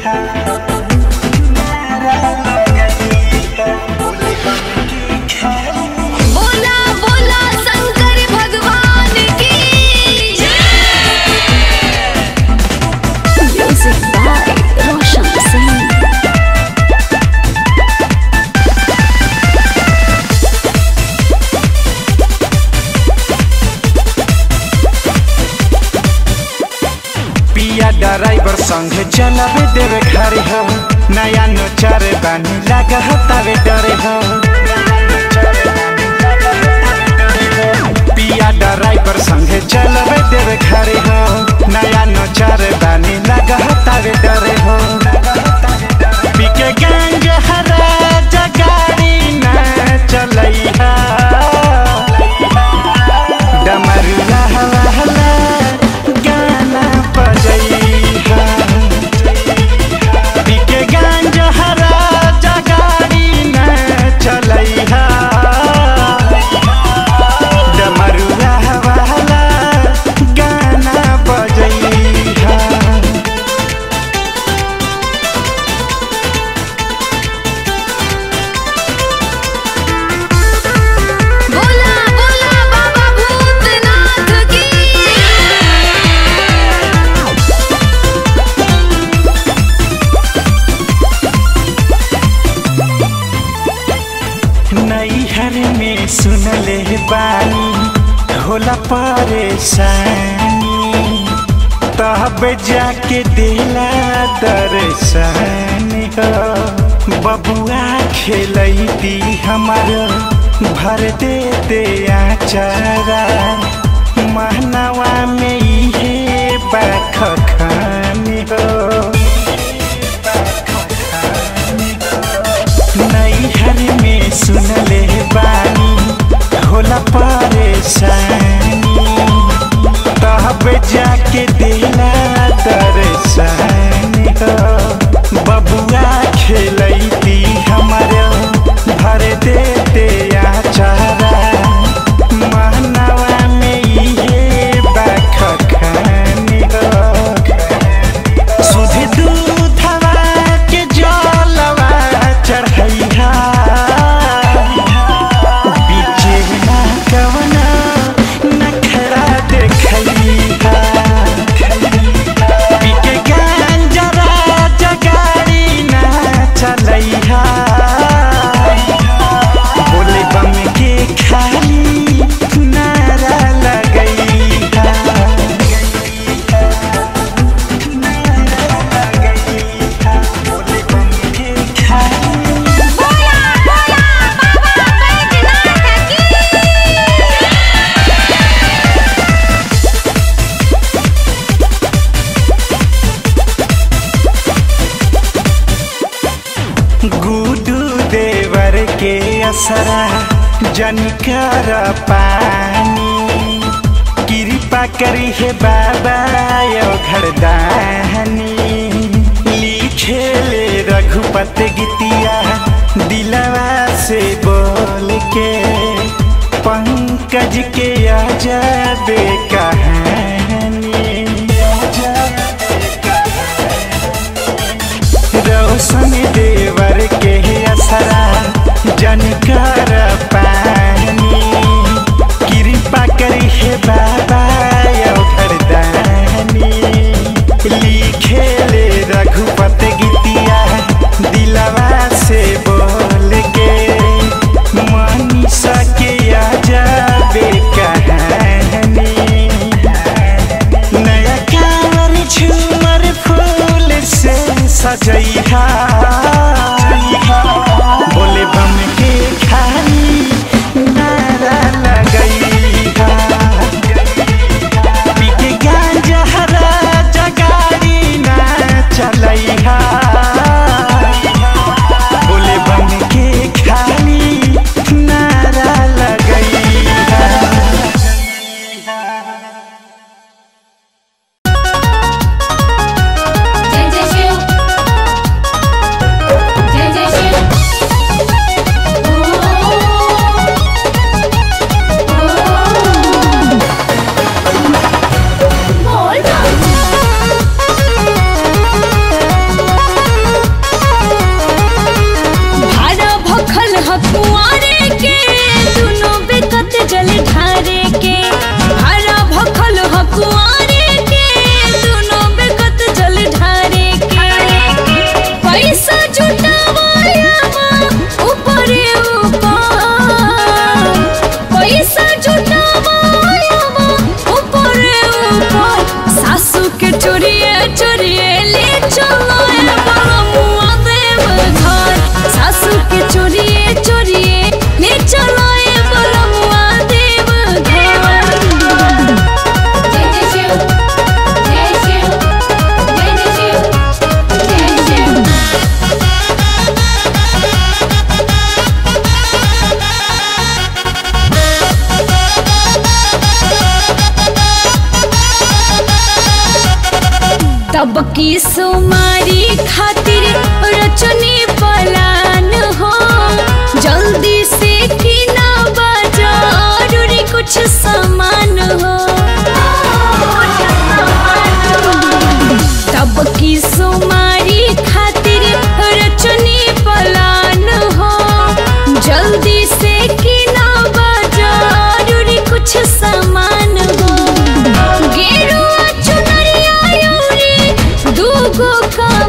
बोला बोला शंकर भगवान की म्यूजिक बाय रोशन सिंह पिया ड्राइवर संगे चलावे देवे घरे हो नया नोचारे बानी लगा हतावे डरे हो पिया ड्राइवर संगे चलावे देवे घरे हो नया नोचारे बानी लगा हतावे डरे हो पीके गंज हरा जगाड़ी न चलैहा डमरुआ हवा हला गाना बजैहा पीके गांज हरा जगाड़ी न चलैहा डमरुआ हवा हला गाना बजैहा बोला बोला बाबा भूतनाथ की नैहर में सुनले बानी होला परेशानी तब जाके दिला दर्शानी हो बबुआ खेलती हमार भर दे दे आचारा महनवा में इहे बाख खानी हो नैहर में सुनले बानी होला परेशानी तब जाके दिला दर्शानी हो बबुआ खेलती हमारे भर दे दे आचारा महनवा में इहे बाख खानी हो सुध दूधवा के जलवा चढ़ैहा बीचे ना कवना नखरा देखैहा पीके गांजरा जगाड़ी ना चलैहा बोले बम के खाली नारा लगैहा बोला बोला बाबा बैद्यनाथ की गुडू देवर के असरा जनिकर पानी कृपा करी है बाबा यो घरदानी लिखे ले रघुपत गीतिया दिलवा से बोल के पंकज के आजाबे कहानी रोशन देवर के असरा जनकर पानी कृपा करी है बाबा यो घरदानी लिखे ले रघुपत गीतिया दिलवा से बोल के मनीषा के आजाबे कहानी नया कांवर झूमर फूल से सजैहा बोले बम के खाली नारा लगैहा पीके गांजा हरा जगाड़ी ना चलैहा बोले बम के खाली नारा लगैहा जय जय शिव की सोमारी खातिर रचनी पलान हो जल्दी से की ना बाजारूरी कुछ सामान हो तब की सोमारी खातिर रचनी पलान हो जल्दी से की ना बाजारूरी कुछ सामान हो गेरुआ चुनरिया यूरी दूगो का